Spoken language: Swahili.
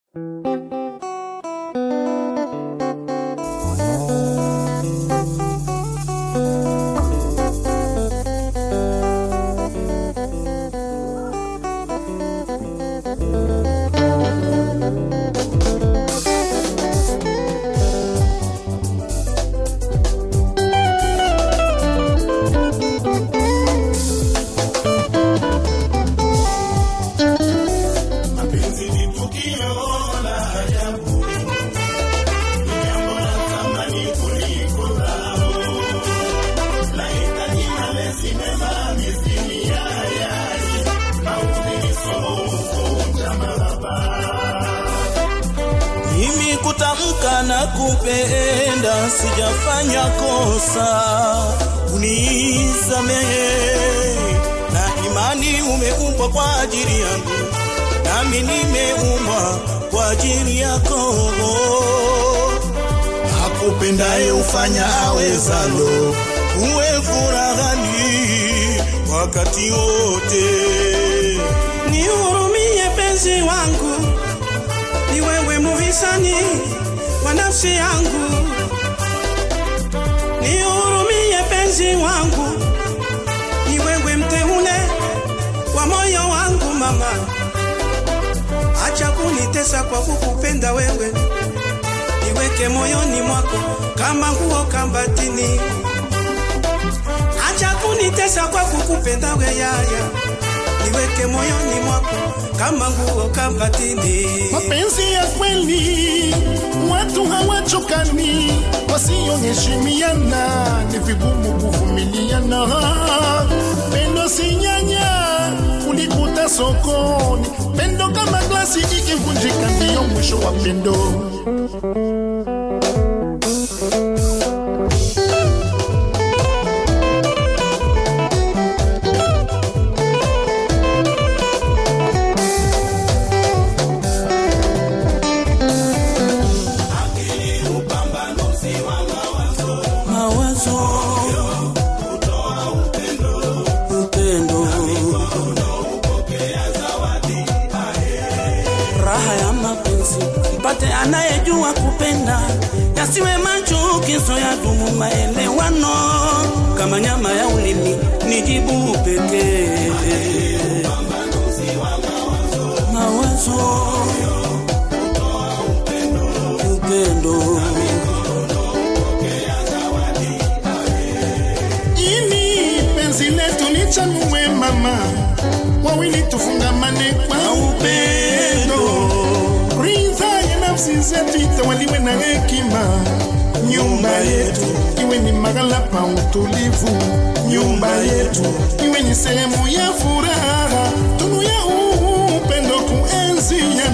Mimi kutamka na kupenda sijafanya kosa, unisamehe. Na imani umeumbwa kwa ajili yangu, nami nimeumbwa kwa ajili yako. Akupendaye ufanya awezalo, uwe furahani wakati wote. Nihurumie penzi wangu, ni wewe muhisani wa nafsi yangu. Nihurumie penzi wangu, ni wewe mteule wa moyo wangu mama. Acha kunitesa kwa kukupenda wewe, niweke moyoni mwako kama nguo kambatini. Acha kunitesa kwa kukupenda we yaya, niweke moyoni mwako kama nguo kambatini. Mapenzi ya kweli watu hawachokani, wasioheshimiana ni vigumu kuvumiliana. Pendo si nyanya ulikuta sokoni, pendo kama glasi ikivunjika ndiyo mwisho wa pendo. mawazo upendo raha ya mapenzi mpate anayejua kupenda yasiwe machukizo ya dumu maelewano kama nyama ya ulimi ni jibu pekee mawazo upendo Ini penzi letu lichanue mama, wawili tufungamane kwa upendo. Ridha ya nafsi zetu itawaliwe na hekima. Nyumba yetu iwe ni mahala pa utulivu, nyumba yetu iwe ni sehemu ya furaha, tunu ya upendo kuenzi